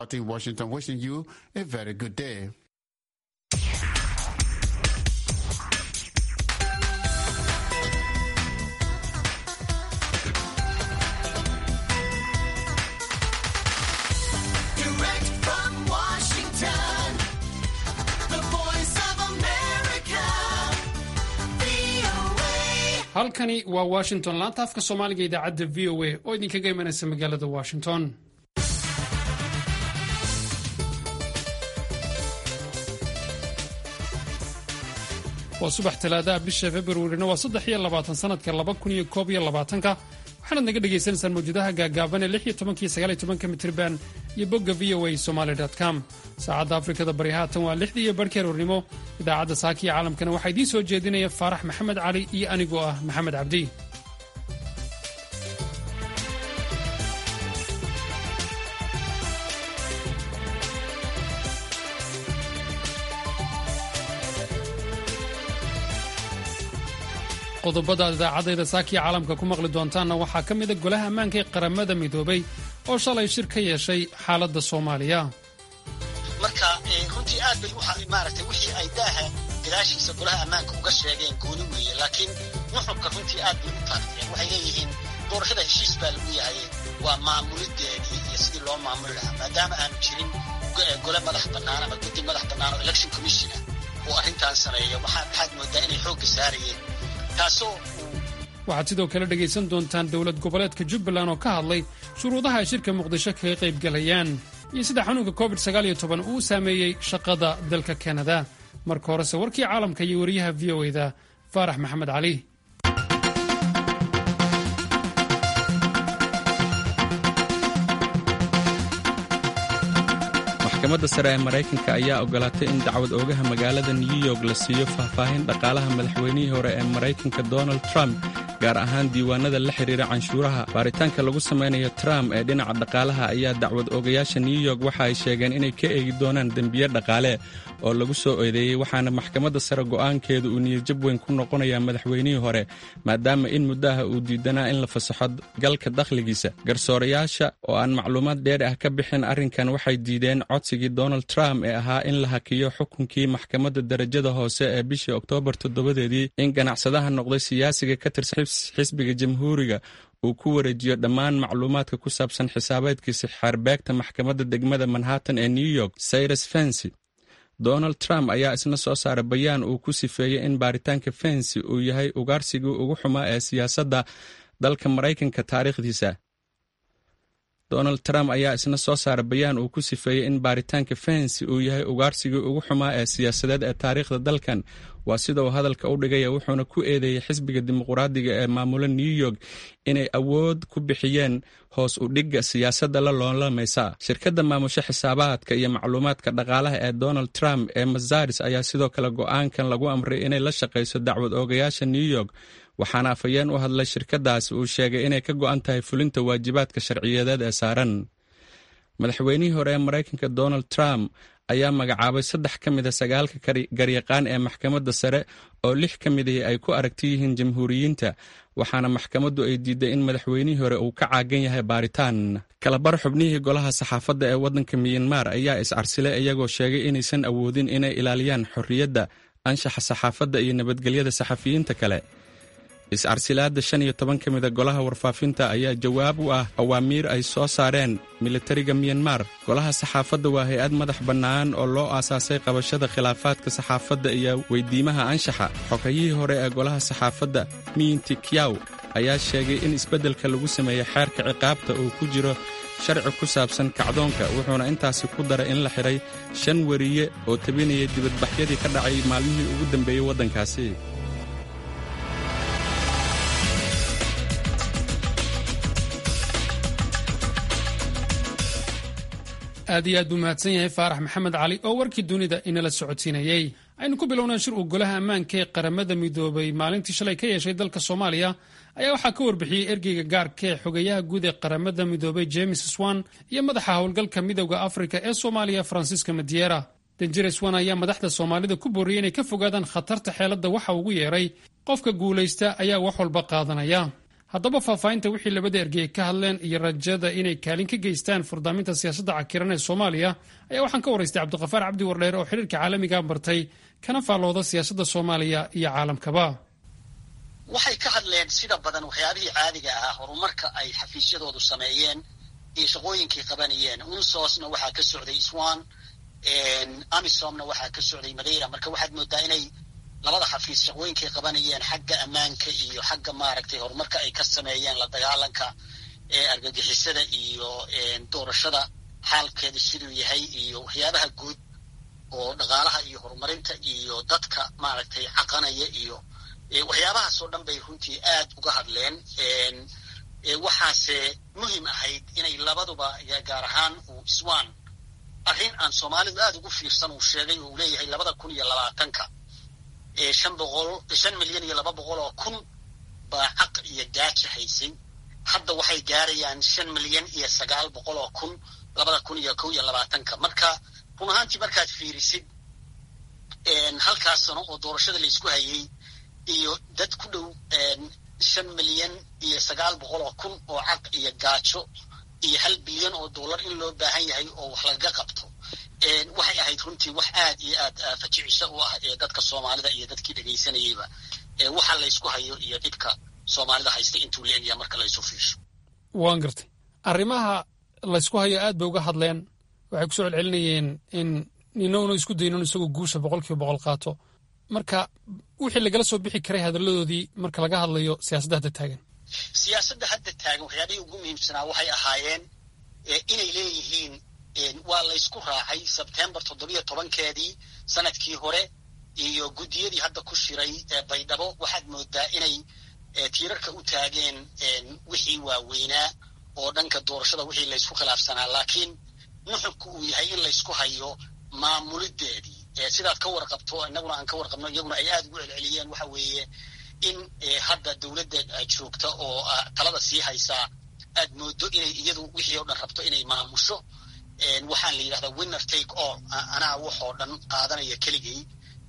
in Washington, wishing you a very good day. Direct from Washington, the voice of America, VOA. halkani waa washington laanta afka soomaaliga idaacadda v o a oo idinkaga imanaysa magaalada washington waa subax talaadaha bisha februarina waa saddex iyo labaatan sanadka laba kun iyo koob iyo labaatanka waxaanaad naga dhagaysanaysaan mawjadaha gaagaaban ee lix iyo tobanka iyo sagaal iyo tobanka mitirban iyo bogga v o a somaly com saacadda afrikada bari haatan waa lixdii iyo barhkii aroornimo idaacadda saaka iyo caalamkana waxaa idiin soo jeedinaya faarax maxamed cali iyo anigoo ah maxamed cabdi qodobada idaacadayda saakiya caalamka ku maqli doontaanna waxaa ka mida golaha ammaanka ee qaramada midoobay oo shalay shir ka yeeshay xaaladda soomaaliya marka eh, runtii aad bay waxa maaragtay wixii ay daaha gadaashiisa golaha ammaanka uga sheegeen gooni weeye laakiin nuxurka runtii aad bay u taagteen waxay leeyihiin doorashada heshiis baa lagu yahay waa maamulideedii iyo sidii loo maamuli lahaa maadaama aanu jirin go- eh, gole madax bannaan ama guddi madax bannaan oo election commissiona oo arrintan sameeya waxaa maxaad moodaa inay xoogga saarayeen taasoo uu waxaad sidoo kale dhegaysan doontaan dowlad goboleedka jubbaland oo ka hadlay shuruudaha ay shirka muqdisho kaga qaybgalayaan iyo sida xanuunka covid uu u saameeyey shaqada dalka kanada marka horese warkii caalamka iyo wariyaha v o da faarax maxamed cali maxkamadda sare ee maraykanka ayaa ogolaatay in dacwad oogaha magaalada new york la siiyo faahfaahin dhaqaalaha madaxweynihii hore ee maraykanka donald trump gaar ahaan diiwaanada la xidhiira canshuuraha baaritaanka lagu samaynayo trump ee dhinaca dhaqaalaha ayaa dacwad oogayaasha new york waxa ay sheegeen inay ka eegi doonaan dembiye dhaqaale oo lagu soo eedeeyey waxaana maxkamadda sare go'aankeedu uu niyadjab weyn ku noqonayaa madaxweynihii hore maadaama in muddaha uu diidanaa in la fasaxo galka dakhligiisa garsoorayaasha oo aan macluumaad dheer ah ka bixin arrinkan waxay diideen codsigii donald trump ee ahaa in la hakiyo xukunkii maxkamadda darajada hoose ee bishii oktoobar toddobadeedii in ganacsadaha noqday siyaasiga ka tirsan xisbiga jamhuuriga uu ku wareejiyo dhammaan macluumaadka ku saabsan xisaabeedkiisa xeerbeegta maxkamadda degmada manhattan ee new york cyrus fency donald trump ayaa isna soo saaray bayaan uu ku sifeeyey in baaritaanka fency uu yahay ugaarsigii ugu xumaa ee siyaasadda dalka maraykanka taariikhdiisa donald trump ayaa isna soo saaray bayaan uu ku sifeeyey in baaritaanka fency uu yahay ugaarsigii ugu xumaa ee siyaasadeed ee taariikhda dalkan waa sida uu hadalka u dhigaya wuxuuna ku eedeeyey xisbiga dimuqraadiga ee maamula new york inay awood ku bixiyeen hoos u dhigga siyaasadda la loolamaysa shirkadda maamusho xisaabaadka iyo macluumaadka dhaqaalaha ee donald trump ee mazaris ayaa sidoo kale go'aankan lagu amray inay la shaqayso dacwad oogayaasha new york waxaana afhayeen u hadlay shirkadaas uu sheegay inay ka go'an tahay fulinta waajibaadka sharciyadeed ee saaran madaxweynihii hore ee maraykanka donald trump ayaa magacaabay saddex ka mida sagaalka garyaqaan ee maxkamadda sare oo lix ka midii ay ku aragti yihiin jamhuuriyiinta waxaana maxkamaddu ay diiday in madaxweynihii hore uu ka caagan yahay baaritaan kalabar xubnihii golaha saxaafadda ee waddanka miyanmar ayaa is-arsilay iyagoo sheegay inaysan awoodin inay ilaaliyaan xorriyadda anshaxa saxaafadda iyo nabadgelyada saxafiyiinta kale is-arsilaadda shan iyo toban ka mida golaha warfaafinta ayaa jawaab u ah awaamiir ay soo saareen militariga miyanmar golaha saxaafadda waa hay-ad madax bannaan oo loo aasaasay qabashada khilaafaadka saxaafadda iyo weydiimaha anshaxa xogayihii hore ee golaha saxaafadda miinti kyaw ayaa sheegay in isbeddelka lagu sameeyey xeerka ciqaabta uu ku jiro sharci ku saabsan kacdoonka wuxuuna intaasi ku daray in la xidhay shan weriye oo tabinaya dibadbaxyadii ka dhacay maalmihii ugu dambeeyey waddankaasi aad iyo aad buu mahadsan yahay faarax maxamed cali oo warkii dunida inala socodsiinayey aynu ku bilownaa shir uu golaha ammaanka ee qaramada midoobay maalintii shalay ka yeeshay dalka soomaaliya ayaa waxaa ka warbixiyey ergeyga gaarka ee xogeyaha guud ee qaramada midoobay james swan iyo madaxa howlgalka midowda afrika ee soomaaliya francisca madiera danjere swan ayaa madaxda soomaalida ku booriyey inay ka fogaadaan khatarta xeeladda waxa ugu yeeray qofka guulaysta ayaa wax walba qaadanaya haddaba faahfaahinta wixii labada ergey ka hadleen iyo rajada inay kaalin ka geystaan furdaaminta siyaasadda cakiran ee soomaaliya ayaa waxaan ka waraystay cabdiqafaar cabdi wardheer oo xiriirka caalamiga bartay kana faallooda siyaasadda soomaaliya iyo caalamkaba waxay ka hadleen sida badan waxyaabihii caadiga ahaa horumarka ay xafiisyadoodu sameeyeen iyo shaqooyinkay qabanayeen unsosna waxaa ka socday swan amisomna waxaa ka socday madeira marka waxaad moodaa inay labada xafiis shaqooyinkay qabanayeen xagga ammaanka iyo xagga maaragtay horumarka ay ka sameeyeen la dagaalanka argagixisada iyo doorashada xaalkeeda siduu yahay iyo waxyaabaha guud oo dhaqaalaha iyo horumarinta iyo dadka maaragtay caqanaya iyo waxyaabahaas oo dhan bay runtii aad uga hadleen waxaase muhim ahayd inay labaduba gaar ahaan uu swan arrin aan soomaalidu aad ugu fiirsan uu sheegay oo uu leeyahay labada kun iyo labaatanka shan boqol shan milyan iyo laba boqol oo kun baa caq iyo gaaja haysay hadda waxay gaarayaan shan milyan iyo sagaal boqol oo kun labada kun iyo kow iyo labaatanka marka run ahaantii markaad fiirisid halkaas sano oo doorashada laysku hayay iyo dad ku dhow shan milyan iyo sagaal boqol oo kun oo caq iyo gaajo iyo hal bilyan oo dollar in loo baahan yahay oo wax lagaga qabto waxay ahayd runtii wax aad iyo aad fajicisho u ah ee dadka soomaalida iyo dadkii dhegaysanayeyba waxa laysku hayo iyo dhibka soomaalida haysta intuu la egyaa marka laysu fiirsho waan gartay arrimaha laysku hayo aad bay uga hadleen waxay ku soo celcelinayeen in ninowna isku daynon isagoo guusha boqol kiiba boqol qaato marka wixii lagala soo bixi karay hadalladoodii marka laga hadlayo siyaasadda hadda taagan siyaasadda hadda taagan waxyaabihii ugu muhiimsanaa waxay ahaayeen inay leeyihiin waa laysku raacay sebtembar toddobiyo tobankeedii sanadkii hore iyo guddiyadii hadda ku shiray baydhabo waxaad moodaa inay tiirarka u taageen wixii waaweynaa oo dhanka doorashada wixii laysku khilaafsanaa laakiin nuxubku uu yahay in laysku hayo maamulideedii sidaad ka warqabto inaguna aan ka warqabno iyaguna ay aad ugu celceliyeen waxa weeye in hadda dowladda joogta oo talada sii haysaa aad moodo inay iyadu wixii oo dhan rabto inay maamusho waxaan la yidhahdaa winner take all anaa waxoo dhan qaadanaya keligay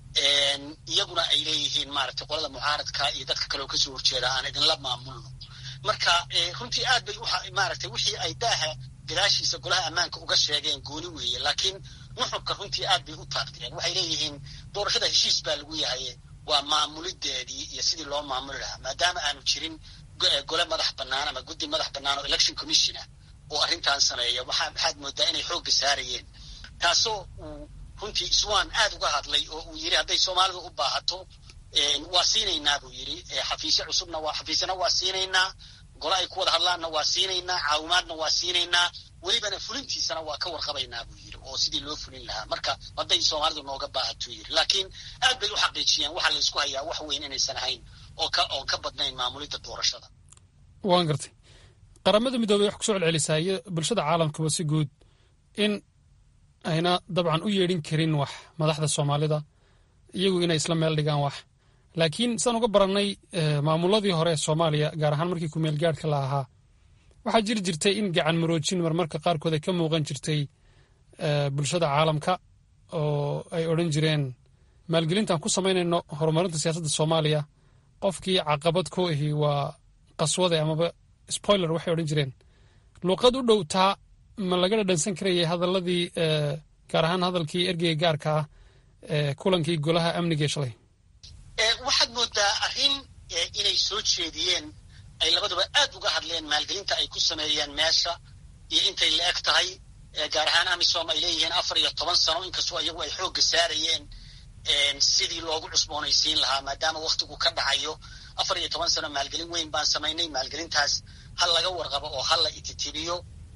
iyaguna ay leeyihiin maaragtay qolada mucaaradka iyo dadka kaleoo kasoo horjeeda aan idinla maamulno marka runtii aad bay maaragtay wixii ay daaha gadaashiisa golaha ammaanka uga sheegeen gooni weeye laakiin nuxubka runtii aad bay u taabteen waxay leeyihiin doorashada heshiis baa lagu yahay waa maamulideedii iyo sidii loo maamuli lahaa maadaama aanu jirin gole madax bannaan ama guddi madax bannaan oo election commissiona oo arrintan sameeya waxaad moodaa inay xoogga saarayeen taasoo uu runtii swan aad uga hadlay oo uu yidhi hadday soomaalidu u baahato waa siinaynaa buu yidhi xafiisyo cusubna waa xafiisyana waa siinaynaa gole ay ku wada hadlaanna waa siinaynaa caawimaadna waa siinaynaa welibana fulintiisana waa ka warqabaynaa buu yidhi oo sidii loo fulin lahaa marka hadday soomaalidu nooga baahatuu yidhi laakiin aad bay u xaqiijiyeen waxaa laysku hayaa wax weyn inaysan ahayn oo ka oon ka badnayn maamulidda doorashada waan gartay qaramada midoobey wax kusoo celcelisaa iyo bulshada caalamkaba si guud in ayna dabcan u yeedhin karin wax madaxda soomaalida iyagu inay isla meel dhigaan wax laakiin sidaan uga barannay maamuladii hore ee soomaaliya gaar ahaan markii kumeel gaadhka la ahaa waxaa jiri jirtay in gacan maroojin marmarka qaarkood ay ka muuqan jirtay bulshada caalamka oo ay odhan jireen maalgelintaan ku samaynayno horumarinta siyaasadda soomaaliya qofkii caqabad ku ahi waa qaswade amaba spoiler waxay odhan jireen luuqad u dhow taa ma laga dhadhansan karayay hadaladii gaar ahaan hadalkii ergeyga gaarka ah ee kulankii golaha amniga ee shalay waxaad moodaa arrin inay soo jeediyeen ay labaduba aad uga hadleen maalgelinta ay ku sameeyeen meesha iyo intay la eg tahay gaar ahaan amisom ay leeyihiin afar iyo toban sano inkastoo iyagu ay xoogga saarayeen sidii loogu cusboonaysiin lahaa maadaama waktigu ka dhacayo afar iyo toban sano maalgelin weyn baan samaynay maalgelintaas hal laga warqabo oo hal la ititibiyo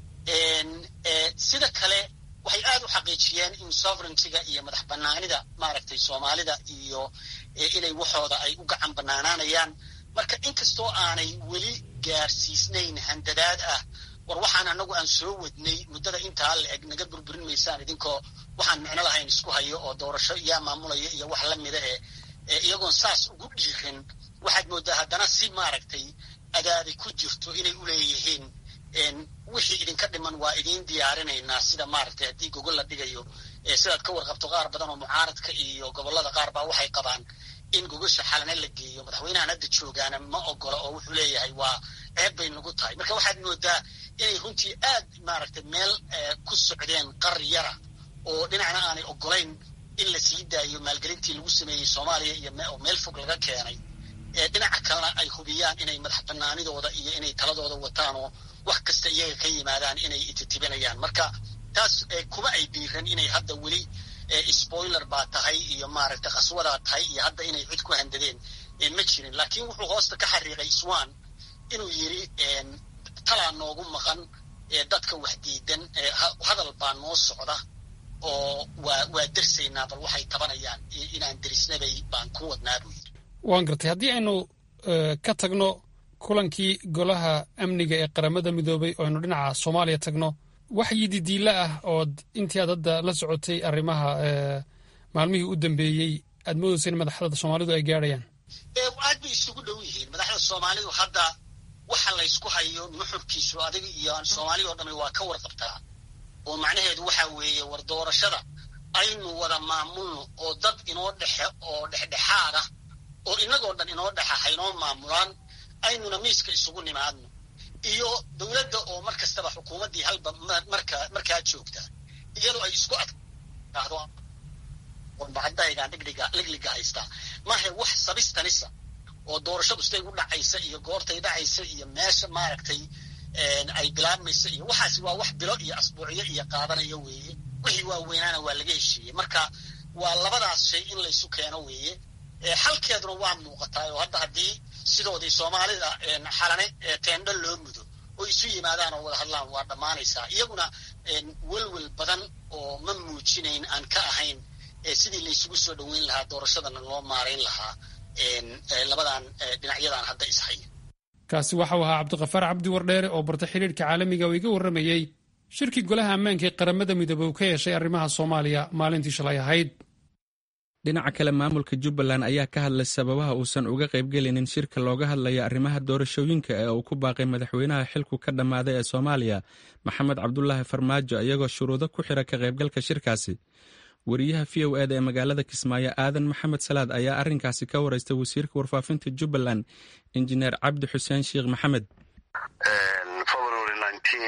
sida kale waxay aad u xaqiijiyeen in sovereigntyga iyo madax banaanida maaragtay soomaalida iyo inay waxooda ay u gacan banaanaanayaan marka inkastoo aanay weli gaarsiisnayn handadaad ah war waxaan anagu aan soo wadnay muddada intaa la eg naga burburin maysaan idinkoo waxaan micno lahayn isku hayo oo doorasho yaa maamulaya iyo wax la mida ee iyagoon saas ugu dhiirin waxaad moodaa haddana si maaragtay adaadi ku jirto inay u leeyihiin wixii idinka dhiman waa idiin diyaarinaynaa sida maaragtay haddii gogol la dhigayo sidaad ka warqabto qaar badan oo mucaaradka iyo gobollada qaar baa waxay qabaan in gogosha xalane la geeyo madaxweynahan hadda joogaana ma ogola oo wuxuu leeyahay waa ceeb bay nagu tahay marka waxaad moodaa inay runtii aad maaragtay meel ku socdeen qari yara oo dhinacna aanay ogolayn in la sii daayo maalgelintii lagu sameeyey soomaaliya iyo oo meel fog laga keenay dhinaca kalena ay hubiyaan inay madax banaanidooda iyo inay taladooda wataan oo wax kasta iyaga ka yimaadaan inay ititibinayaan marka taas kuma ay dhiiran inay hadda weli spoiler baa tahay iyo maaragtay qaswadaa tahay iyo hadda inay cid ku handadeen ma jirin laakiin wuxuu hoosta ka xariiqay swan inuu yiri talaa noogu maqan dadka wax diidan hadal baa noo socda oo waa waa dersaynaa bal waxay tabanayaan inaan derisnabay baan ku wadnaa buu yiri waan gartay haddii aynu ka tagno kulankii golaha amniga ee qaramada midoobay oo aynu dhinaca soomaaliya tagno wax yididiila ah ood intii aad hadda la socotay arrimaha maalmihii u dambeeyey aad moodaysa in madaxda soomaalidu ay gaadhayaan aad bay isugu dhow yihiin madaxda soomaalidu hadda waxa laysku hayo nuxurkiisu adiga iyo soomaaliya oo dhami waa ka warqabtaa oo macnaheedu waxa weeye war doorashada aynu wada maamulno oo dad inoo dhexe oo dhexdhexaad ah oo inagoo dhan inoo dhexa haynoo maamulaan aynuna miiska isugu nimaadno iyo dowladda oo mar kastaba xukuumaddii halba marka markaa joogta iyadoo ay isku adkaado bacdaygan dhigdhiga ligliga haystaa maahe wax sabistanisa oo doorashadu siday u dhacaysa iyo goortay dhacaysa iyo meesha maaragtay ay bilaabmaysa iyo waxaasi waa wax bilo iyo asbuucyo iyo qaadanaya weeye wixii waaweynaana waa laga heshiiyey marka waa labadaas shay in laysu keeno weeye xalkeeduna waa muuqataa oo hadda haddii sidoodii soomaalida xalane teendho loo mudo oo isu yimaadaan oo wada hadlaan waa dhammaanaysaa iyaguna welwel badan oo ma muujinayn aan ka ahayn sidii laysugu soo dhoweyn lahaa doorashadana loo maarayn lahaa labadan dhinacyadan hadda ishaya kaasi waxau ahaa cabdiqafaar cabdi wardheere oo barta xidhiirhka caalamiga oo iga warramayey shirkii golaha ammaanka ee qaramada midoobey uu ka yeeshay arrimaha soomaaliya maalintii shalay ahayd dhinaca kale maamulka jubbaland ayaa ka hadlay sababaha uusan uga qaybgelinin shirka looga hadlaya arrimaha doorashooyinka ee uu ku baaqay madaxweynaha xilku ka dhammaaday ee soomaaliya maxamed cabdulaahi farmaajo iyagoo shuruudo ku xira ka qaybgalka shirkaasi wariyaha v o eda ee magaalada kismaayo aadan maxamed salaad ayaa arrinkaasi ka waraystay wasiirka warfaafinta jubbaland injineer cabdi xuseen sheekh maxamed february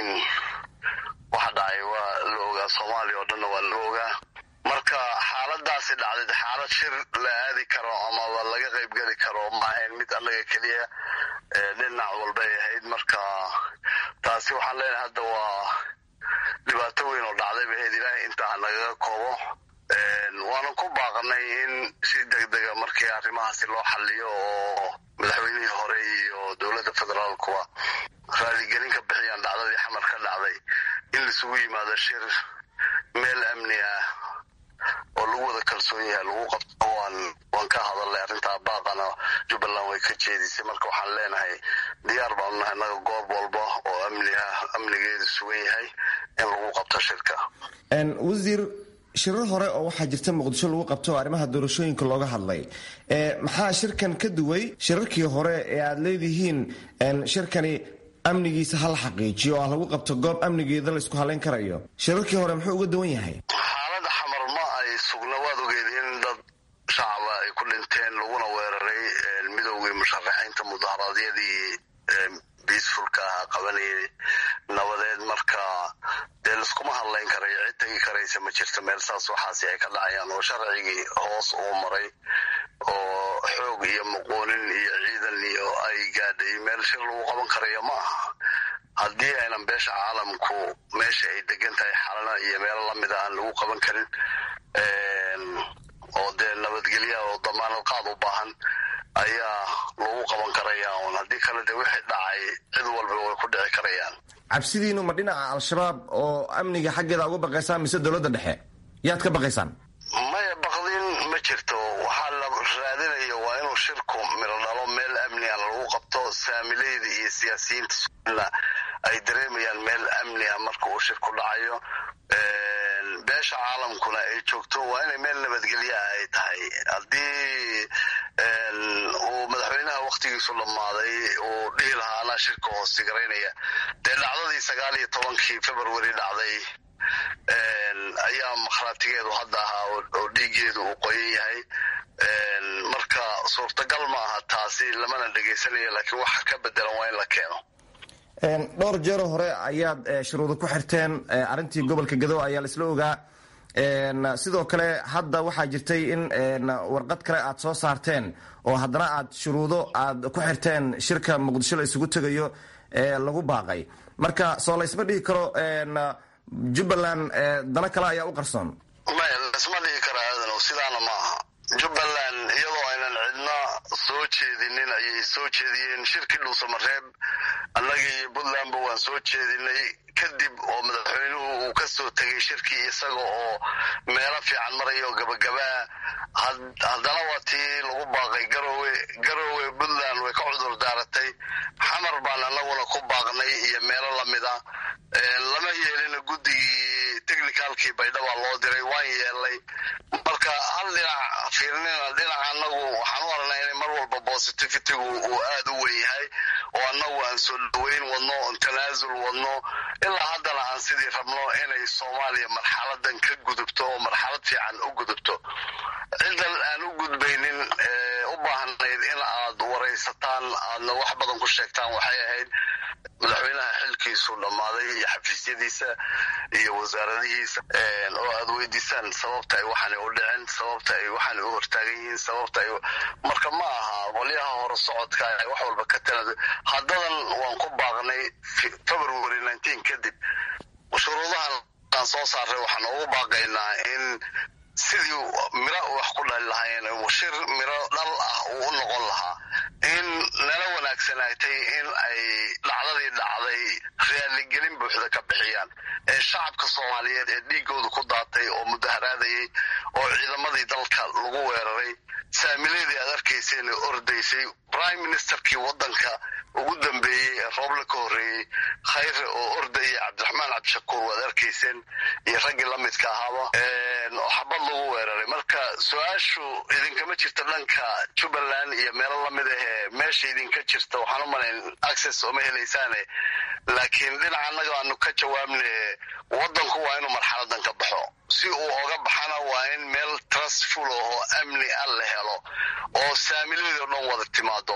waxa dhacay waa la ogaa soomaaliya oo dhanna waa la ogaa marka xaaladaasi dhacday xaalad shir la aadi karo amaba laga qaybgeli karo ma ahayn mid annaga keliya dhinac walbay ahayd marka taasi waxaan leenahay hadda waa dhibaato weyn oo dhacday bay ahayd ilaahay intaa nagaga koobo waanan ku baaqanay in si degdega markii arrimahaasi loo xaliyo oo madaxweynihii hore iyo dowladda federaalkuba raaligelin ka bixiyaan dhacdadii xamar ka dhacday in laisugu yimaado shir meel amni ah oo lagu wada kalsoon yahay lagu qabto waan waan ka hadalnay arrintaa baaqana jubbaland way ka jeedisay marka waxaan leenahay diyaar baanu nahay naga goob walba oo amni ah amnigeedu sugan yahay in lagu qabto shirka wasiir shirar hore oo waxaa jirta muqdisho lagu qabto oo arrimaha doorashooyinka looga hadlay maxaa shirkan ka duway shirarkii hore ee aad leedihiin shirkani amnigiisa hala xaqiijiyo oo ah lagu qabto goob amnigeeda la isku halayn karayo shirarkii hore muxuu uga duwan yahay xaalada xamar ma ay sugna waad ogeed in dad shacaba ay ku dhinteen laguna weeraray midowgii musharaxiinta mudaharaadyadii biisfulka ahaa qabanayay nabadeed marka dee laiskuma hadlayn karayo cid tegi karaysa ma jirto meel saas waxaasi ay ka dhacayaan oo sharcigii hoos uu maray oo xoog iyo muquunin iyo ciidan iyo ay gaadhay meel shir lagu qaban karayo ma aha haddii aynan beesha caalamku meesha ay degan tahay xalana iyo meelo lamida aan lagu qaban karin oo dee nabadgelya oo damaanad qaad u baahan ayaa lagu qaban karaya un haddii kale dee wixii dhacay cid walba way ku dhici karayaan cabsidiinu ma dhinaca al-shabaab oo amniga xaggeeda uga baqaysaan mise dowladda dhexe yaad ka baqaysaan maya baqdin ma jirto waxaa la raadinayo waa inuu shirku miro dhalo meel amni ah lagu qabto saamileyda iyo siyaasiyiinta somalilan ay dareemayaan meel amni ah marka uu shirku dhacayo beesha caalamkuna ay joogto waa inay meel nabadgelya ah ay tahay haddii uu madaxweynaha wakhtigiisu dhammaaday uu dhihi lahaa anaa shirka hoostigaraynaya dee dhacdadii sagaal iyo tobankii february dhacday ayaa makhraatigeedu hadda ahaa oo dhiigeedu uu qoyan yahay marka suurtagal ma aha taasi lamana dhegaysanayo laakiin waxa ka bedelan waa in la keeno dhowr jeero hore ayaad shuruudo ku xirteen arrintii gobolka gado ayaa laisla ogaa sidoo kale hadda waxaa jirtay in warqad kale aad soo saarteen oo haddana aad shuruudo aad ku xirteen shirka muqdisho la isugu tegayo ee lagu baaqay marka soo laysma dhihi karo jubbaland dano kale ayaa u qarsoon maya laisma dhihi karo aadanow sidaana ma aha jubbaland iyadoo aynan cidna soo jeedinin ayay soo jeediyeen shirkii dhuusamareeb annagii iyo puntlandba waan soo jeedinay kadib oo madaxweynuhu uu ka soo tegay shirkii isaga oo meelo fiican maraya oo gabagabaa haddana waa tii lagu baaqay garowe garowe puntland way ka cudur daaratay xamar baan annaguna ku baaqnay iyo meelo lamida lama yeelina guddigii technicalkii baydhabaa loo diray waan yeelnay marka hal dhinac fiirnina dhinaca annagu waxaan u aragnaa inay mar walba positivitigu uu aada u weyn yahay oo annagu aan soo dhaweyn wadno oon tanaasul wadno ilaa haddana aan sidii rabno inay soomaaliya marxaladan ka gudubto oo marxalad fiican u gudubto ciddan aan u gudbaynin u baahnayd in aad waraysataan aadna wax badan ku sheegtaan waxay ahayd madaxweynaha xilkiisu dhammaaday iyo xafiisyadiisa iyo wasaaradihiisa oo aad weydiisaan sababta ay waxaana u dhicin sababta ay waxaana u hortaagan yihiin sababta ay marka ma aha qolyaha hore socodka ay wax walba ka tana haddadan waan ku baaqnay february nineteen kadib shuruudahan aan soo saaray waxaan ugu baaqaynaa in sidii miro wax ku dhali lahaayeen shir miro dhal ah uu u noqon lahaa in nala wanaagsanaatay in ay dhacdadii dhacday raaligelin buuxda ka bixiyaan ee shacabka soomaaliyeed ee dhiigooda ku daatay oo mudaharaadayay oo ciidamadii dalka lagu weeraray saamileedii aad arkayseen ee ordaysay prime ministerkii waddanka ugu dambeeyey ee rooble ka horreeyey khayre oo ordayay cabdiraxmaan cabdishakuur waad arkayseen iyo raggii la midka ahaaba oo xabad lagu weeraray marka su-aashu idinkama jirta dhanka jubbaland iyo meelo lamid ahee meesha idinka jirta waxaan u malayn access ooma helaysaane laakiin dhinaca annaga aanu ka jawaabne waddanku waa inuu marxaladan ka baxo si uu oga baxana waa in meel trustful oo amni ah la helo oo saamileedii o dhan wada timaado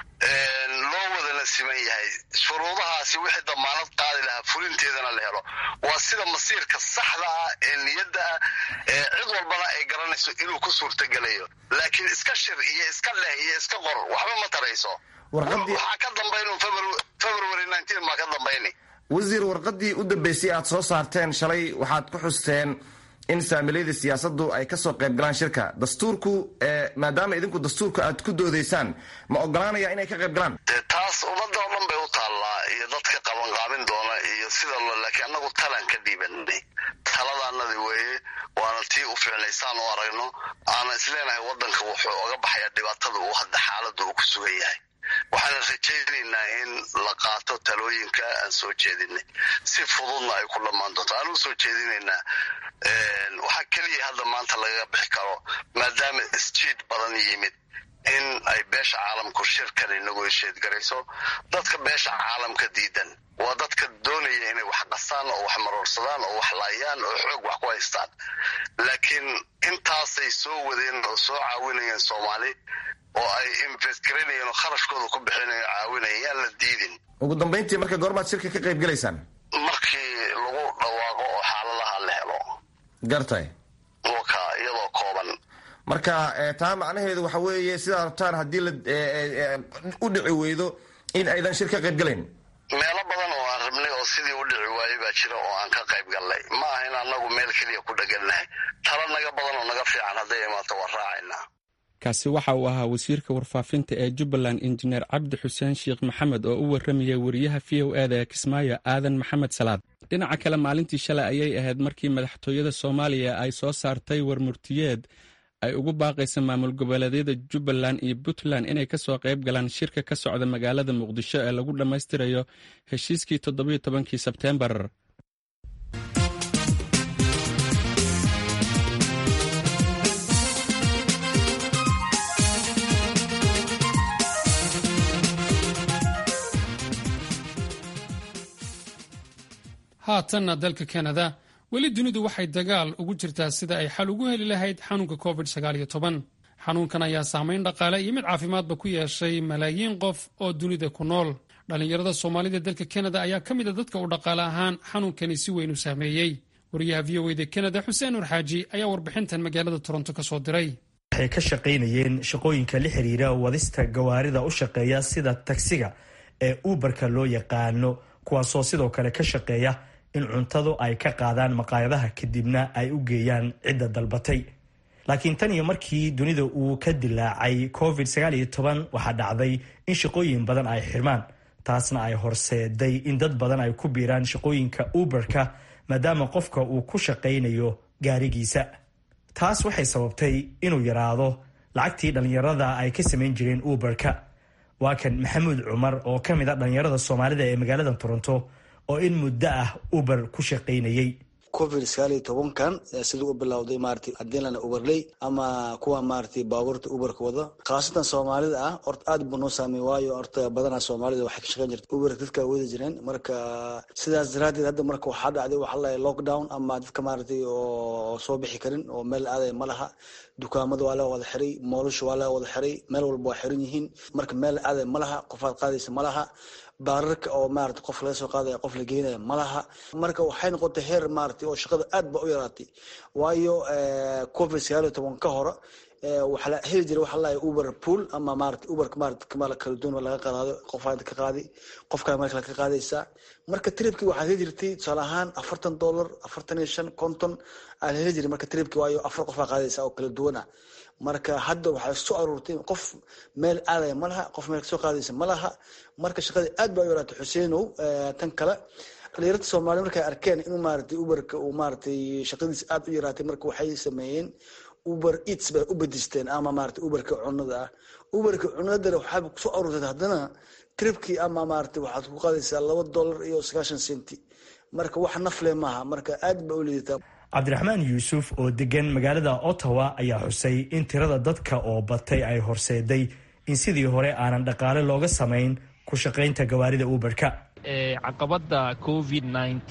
loo wadana siman yahay shuruudahaasi wixii damaanad qaadi lahaa fulinteedana la helo waa sida masiirka saxda ah ee niyadda ah ee cid walbana ay garanayso inuu ku suurtagelayo laakiin iska shir iyo iska leh iyo iska qor waxba ma tarayso waxaa ka dambayn february nineteen maa ka dambayni wasiir warqadii u dambeysay aad soo saarteen shalay waxaad ku xusteen in saamilayda siyaasaddu ay kasoo qayb galaan shirka dastuurku maadaama idinku dastuurka aad ku doodaysaan ma ogolaanaya inay ka qayb galaan dee taas ummadda oo dhan bay u taallaa iyo dadka qabanqaabin doona iyo sida lo laakiin annagu talaan ka dhiibanay taladaanadi weeye waana tii u fiicnaysaan u aragno aana isleenahay waddanka wuxuu oga baxayaa dhibaatada uu hadda xaaladda uu ku sugan yahay waxaana rajaynaynaa in la qaato talooyinka aan soo jeedinay si fududna ay ku dhammaan doonto aan u soo jeedinaynaa waxaa keliya hadda maanta lagaga bixi karo maadaama isjiid badan yimid in ay beesha caalamku shirkan inagu hesheedgarayso dadka beesha caalamka diidan waa dadka doonaya inay wax qasaan oo wax maroorsadaan oo wax laayaan oo xoog wax ku haystaan laakiin intaasay soo wadeen oo soo caawinayeen soomaali oo ay invest garanayeen oo kharashkooda ku bixinayo caawinayeen yaan la diidin ugu dambayntii marka goormaad shirka ka qayb gelaysaan markii lagu dhawaaqo oo xaaladaha la helo gartay waka iyadoo kooban marka taa macnaheedu waxa weeye sidaa rabtaan haddii la u dhici weydo in aydan shir ka qayb gelayn meelo badan oo aan rabnay oo sidii u dhici waayey baa jira oo aan ka qayb gallay ma aha in annagu meel keliya ku dhegannahay tala naga badan oo naga fiican hadday imaato waa raacaynaa kaasi waxa uu ahaa wasiirka warfaafinta ee jubbaland injineer cabdi xuseen sheekh maxamed oo u warramayay wariyaha v o eda ee kismaayo aadan maxamed salaad dhinaca kale maalintii shalay ayay ahayd markii madaxtooyada soomaaliya ay soo saartay warmurtiyeed ay ugu baaqaysa maamul goboleedyada jubbaland iyo puntland inay kasoo qayb galaan shirka ka socda magaalada muqdisho ee lagu dhammaystirayo heshiiskii toddobiyo tobankii sebteembar haatanna dalka kanada weli dunidu waxay dagaal ugu jirtaa sida ay xal ugu heli lahayd xanuunka covid xanuunkan ayaa saamayn dhaqaale iyo mid caafimaadba ku yeeshay malaayiin qof oo dunida ku nool dhallinyarada soomaalida dalka kanada ayaa ka mid a dadka uu dhaqaale ahaan xanuunkani si weyn u saameeyey wariyaha v o eda kanada xuseen nur xaaji ayaa warbixintan magaalada toronto ka soo diray waxay ka shaqaynayeen shaqooyinka la xiriira wadista gawaarida u shaqeeya sida tagsiga ee uberka loo yaqaano kuwaasoo sidoo kale ka shaqeeya in cuntadu ay ka qaadaan maqaayadaha kadibna ay u geeyaan cidda dalbatay laakiin tan iyo markii dunida uu ka dilaacay covid waxaa dhacday in shaqooyin badan ay xirmaan taasna ay horseeday in dad badan ay ku biiraan shaqooyinka uberka maadaama qofka uu ku shaqaynayo gaarigiisa taas waxay sababtay inuu yaraado lacagtii dhallinyarada ay ka samayn jireen uberka waa kan maxamuud cumar oo ka mid a dhallinyarada soomaalida ee magaalada toronto oo in muddo ah uber ku shaqaynayay covid sagaal iyo tobankan siduu u bilowday maarata haddii lana uberley ama kuwa maarata baabuurta uberka wada khaasatan soomaalida ah horta aad buu noo saameey waayo horta badanaa soomaalida waxay ka shaqeyn jirta uber dadka wada jireen marka sidaas daraadeed hadda marka waxaa dhacday waxaa lahay lockdown ama dadka maaratay oo soo bixi karin oo meel aaday ma laha dukaamada waa laga wada xiray moolasha waa laga wada xiray meel walba waa xiran yihiin marka meel aaday ma laha qofaad qaadaysa ma laha baararka oo maarata qof laga soo qaadaya qof la geenaya ma laha marka waxay noqotay heer maarata oo shaqada aad ba u yaraatay waayo covid sagaal iyo toban ka hore waxaa la heli jiray waxaa lahay uber pool ama maarata uberka maarata kamala kala duwan laga qaado qofaad ka qaadi qofkaa meel kale ka qaadaysaa marka tripkii waxaad heli jirtay tusaale ahaan afartan dollar afartan iyo shan konton aa la heli jiray marka tripkii waayo afar qofaa qaadaysa oo kala duwan ah marka hadda waxaa soo aruurtay qof meel aadaya ma laha qof meel kasoo qaadaysa ma laha marka shaqadii aad baa u yaraatay xuseenow tan kale dhalinyarada soomaaliya markay arkeen inuu maaratay uberka uu maaratay shaqadiisa aad u yaraatay marka waxay sameeyeen uber eats bay u bedisteen ama maarata uberka cunada ah uberka cunadana waxaaba kusoo aruurtay haddana tripkii ama maarata waxaad ku qaadaysaa laba dollar iyo sagaashan senti marka wax nafle maaha marka aad ba u liidataa cabdiraxmaan yuusuf oo degan magaalada ottawa ayaa xusay in tirada dadka oo batay ay horseeday in sidii hore aanan dhaqaale looga samayn ku shaqaynta gawaarida uberka caqabada covid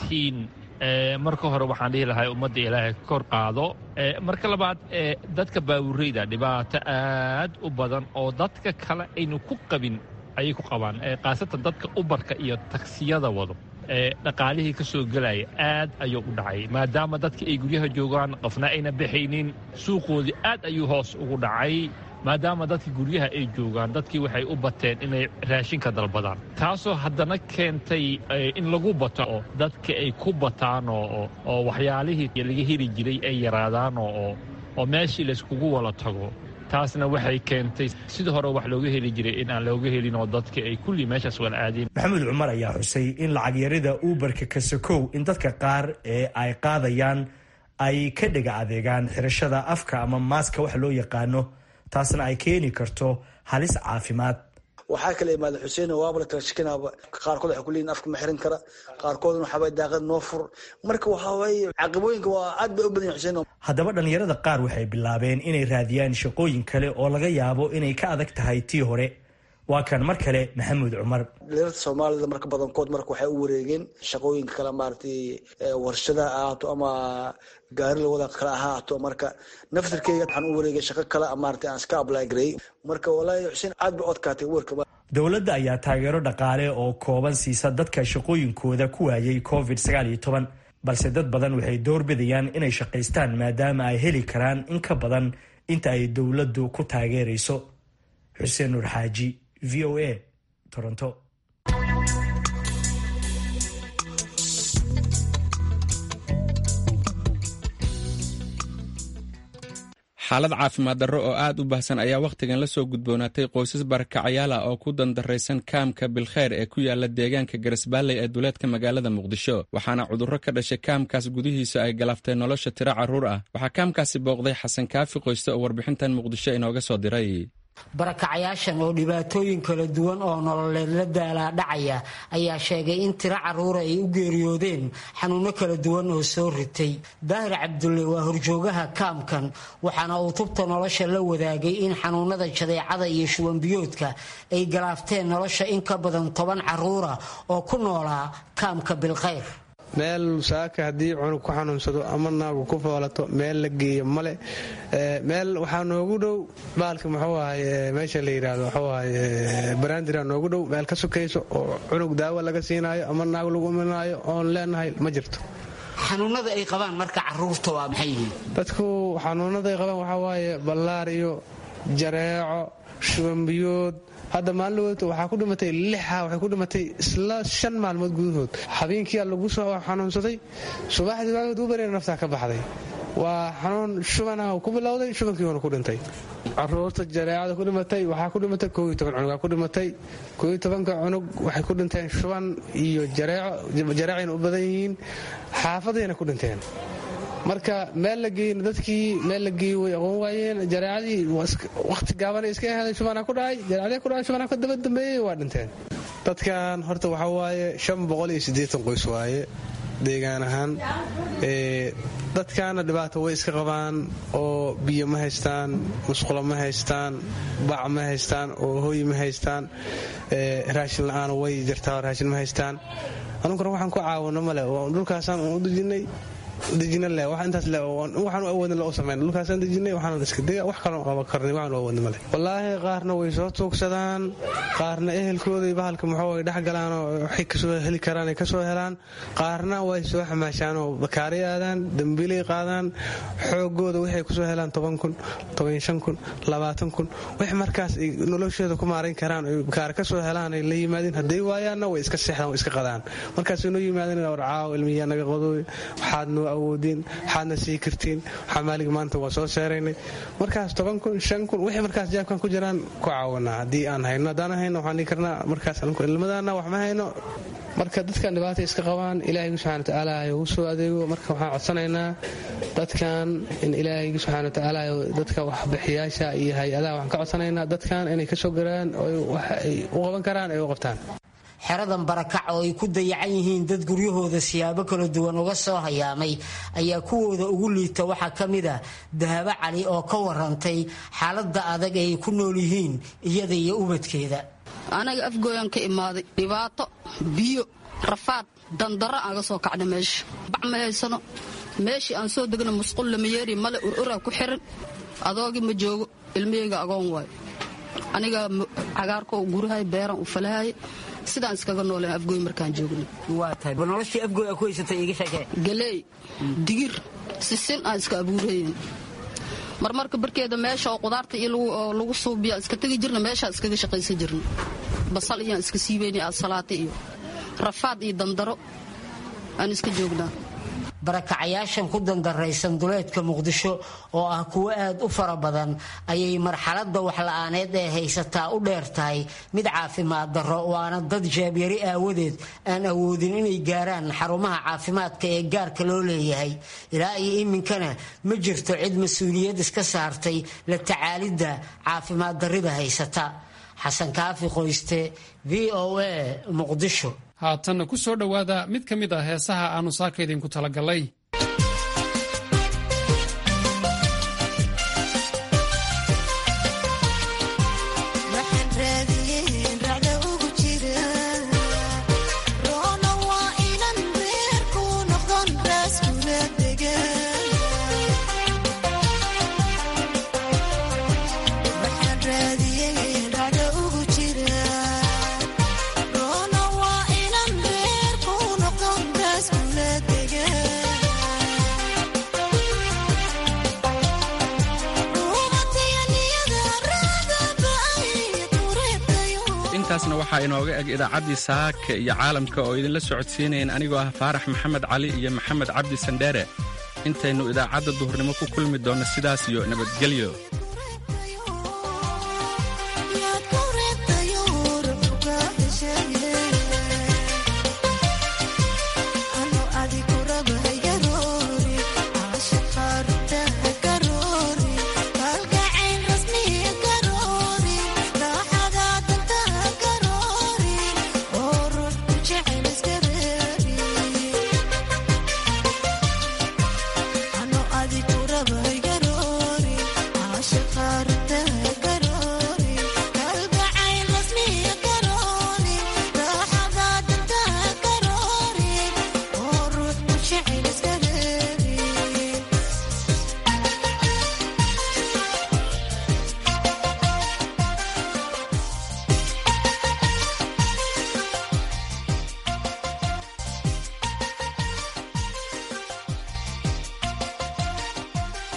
marka hore waxaan dhihi lahay ummadda ilaahay ka kor qaado marka labaad dadka baawureyda dhibaato aad u badan oo dadka kale aynu ku qabin ayay ku qabaan khaasatan dadka ubarka iyo tagsiyada wado dhaqaalihii ka soo gelaya aad ayuu u dhacay maadaama dadka ay guryaha joogaan qofna ayna baxaynin suuqoodii aad ayuu hoos ugu dhacay maadaama dadka guryaha ay joogaan dadkii waxay u bateen inay raashinka dalbadaan taasoo haddana keentay in lagu bato oo dadka ay ku bataan oo waxyaalihii laga heli jiray ay yaraadaan oo meeshii layskugu wala tago taasna waxay keentay sidii hore wax looga heli jiray in aan looga helin oo dadka ay kulli meeshaas wala aadeen maxamuud cumar ayaa xusay in lacag yarida uberka kasakow in dadka qaar ee ay qaadayaan ay ka dhega adeegaan xirashada afka ama maaska wax loo yaqaano taasna ay keeni karto halis caafimaad waxaa kala imaada xuseen waaba la kala shikinaaba qaarkood waxay kuleeyihin afka ma xiran kara qaarkoodna waxaabay daaqad noo fur marka waxaa waaye caqabooyinka waa aad bay u badan yahin xuseen haddaba dhallinyarada qaar waxay bilaabeen inay raadiyaan shaqooyin kale oo laga yaabo inay ka adag tahay tii hore waa kan mar kale maxamuud cumar dhalinyarada soomaalida marka badankood marka waxay u wareegeen shaqooyinka kale maaragtay warshada ahaato ama gaari lawada kale ahaato marka naftirkeyga waxaan u wareegay shaqo kale maaragtay aan iska apply gareey marka walaahi xuseen aad bay odkaatay warka dowladda ayaa taageero dhaqaale oo kooban siisa dadka shaqooyinkooda ku waayay covid balse dad badan waxay doorbidayaan inay shaqaystaan maadaama ay heli karaan in ka badan inta ay dowladdu ku taageerayso xuseen nuur xaaji v o a toronto xaalad caafimaad darro oo aad u baahsan ayaa wakhtigan la soo gudboonaatay qoysas barakacayaal ah oo ku dandaraysan kaamka bilkheyr ee ku yaala deegaanka garasbaalley ee duleedka magaalada muqdisho waxaana cudurro ka dhashay kaamkaas gudihiisa ay galafteen nolosha tiro carruur ah waxaa kaamkaasi booqday xasan kaafi qoyste oo warbixintan muqdisho inooga soo diray barakacayaashan oo dhibaatooyin kala duwan oo nololeed la daalaa dhacaya ayaa sheegay in tiro carruura ay u geeriyoodeen xanuunno kala duwan oo soo ritay daahir cabdulle waa horjoogaha kaamkan waxaana uu tubta nolosha la wadaagay in xanuunada jadeecada iyo shubanbiyoodka ay galaafteen nolosha in ka badan toban carruura oo ku noolaa kaamka bilkhayr meel saaka haddii cunug ku xanuunsado ama naagu ku foolato meel la geeyo male meel waxaa noogu dhow baalka muxuu ahaye meesha la yidhaahdo muxuu ahaye baraandira noogu dhow meel ka sukayso oo cunug daawo laga siinaayo ama naag lagu imanaayo oon leenahay ma jirto xanuunada ay qabaan marka caruurta waa maxay yihiin dadku xanuunada ay qabaan waxaa waaye ballaariyo jareeco shubanbiyood hadda maalin waxaa ku dhimatay lixa waxay ku dhimatay isla shan maalmood gudahood habeenkiia lagu soo xanuunsaday subaxdii waagad u bareen naftaa ka baxday waa xanuun shubana ku bilowday shubankiiuna ku dhintay caruurta jareecada ku dhimatay waxaa ku dhimatay kooiyo toban cunug ku dhimatay kooiyo tobanka cunug waxay ku dhinteen shuban iyo jareeco jareecayna u badan yihiin xaafadayna ku dhinteen marka meel la geeyna dadkii meel la geeyey way aqoon waayeen jareecadii waqti gaabanay iska ahaday shubana ku dhacay jareecadii ku dhacay shubana ka daba dambeeyey waa dhinteen dadkan horta waxaa waaye shan boqol iyo siddeetan qoys waaye deegaan ahaan dadkaana dhibaato way iska qabaan oo biyo ma haystaan musqulo ma haystaan bac ma haystaan oo hooy ma haystaan raashin la-aan way jirtaa raashin ma haystaan anunkuna waxaan ku caawino male dhulkaasaan u dejinay dejina le wax intaas le waxaan awoodna loo samayn dhulkaasaan dejinay waxaan iska dega wax kaloo qaban karnay waxaan awoodna male wallaahi qaarna way soo tuugsadaan qaarna ehelkooday bahalka muxuu ay dhex galaan oo waxay kasoo heli karaan ay kasoo helaan qaarna way soo xamaashaan oo bakaaray aadaan dambiilay qaadaan xoogooda waxay kusoo helaan toban kun toban shan kun labaatan kun wax markaas ay noloshooda ku maarayn karaan oy bakaar kasoo helaan ay la yimaadeen hadday waayaanna way iska seexdaan way iska qadaan markaasay noo yimaadeen warcaawo ilmiyaa naga qadooy waxaad noo awoodiin waxaadna sii kartiin waxaa maalig maanta waa soo seeraynay markaas toban kun shan kun wixii markaas jaabkan ku jiraan ku caawanaa haddii aan hayno haddaan hayno waxaan dhihi karnaa markaas ilmadana wax ma hayno marka dadkan dhibaata iska qabaan ilaahay subxana watacaala u soo adeego marka waxaan codsanaynaa dadkan in ilaahay subxana watacaala dadka waxbixiyaasha iyo hay-adaha waxaan ka codsanaynaa dadkan inay kasoo garaan oo wax ay u qaban karaan ay u qabtaan xeradan barakac oo ay ku dayacan yihiin dad guryahooda siyaabo kala duwan uga soo hayaamay ayaa kuwooda ugu liita waxaa ka mid ah dahabo cali oo ka warantay xaaladda adag ay ku nool yihiin iyada iyo ubadkeeda anaga afgooyaan ka imaaday dhibaato biyo rafaad dandaro aan ga soo kacna meesha bac ma haysano meeshii aan soo degna musqul lama yeeri male ururaa ku xiran adoogii ma joogo ilmihayga agoon waayo aniga cagaarko gurahay beeran u falahay sidaan iskaga nooleen afgooy markaan joogna noloshii afgooy ku haysatay iga sheekee galeey digir sisin aan iska abuurayen marmarka barkeeda meesha oo qudaarta iyo lagu suubiya iska tegi jirna meeshaa iskaga shaqaysan jirna basal iyaan iska siibayna asalaata iyo rafaad iyo dandaro aan iska joognaa barakacayaashan ku dandaraysan duleedka muqdisho oo ah kuwo aad u fara badan ayay marxaladda waxla-aaneed ee haysataa u dheer tahay mid caafimaad darro waana dad jaabyari aawadeed aan awoodin inay gaaraan xarumaha caafimaadka ee gaarka loo leeyahay ilaa iyo iminkana ma jirto cid mas-uuliyad iska saartay la tacaalidda caafimaad darrida haysata xasan kaafi qoyste v o a muqdisho haatanna ku soo dhowaada mid ka mid ah heesaha aannu saaka idinku talagallay intaasna waxaa inooga eg idaacaddii saaka iyo caalamka oo idinla socodsiinayn anigoo ah faarax maxamed cali iyo maxamed cabdi sandheere intaynu idaacadda duhurnimo ku kulmi doonno sidaas iyo nabadgelyo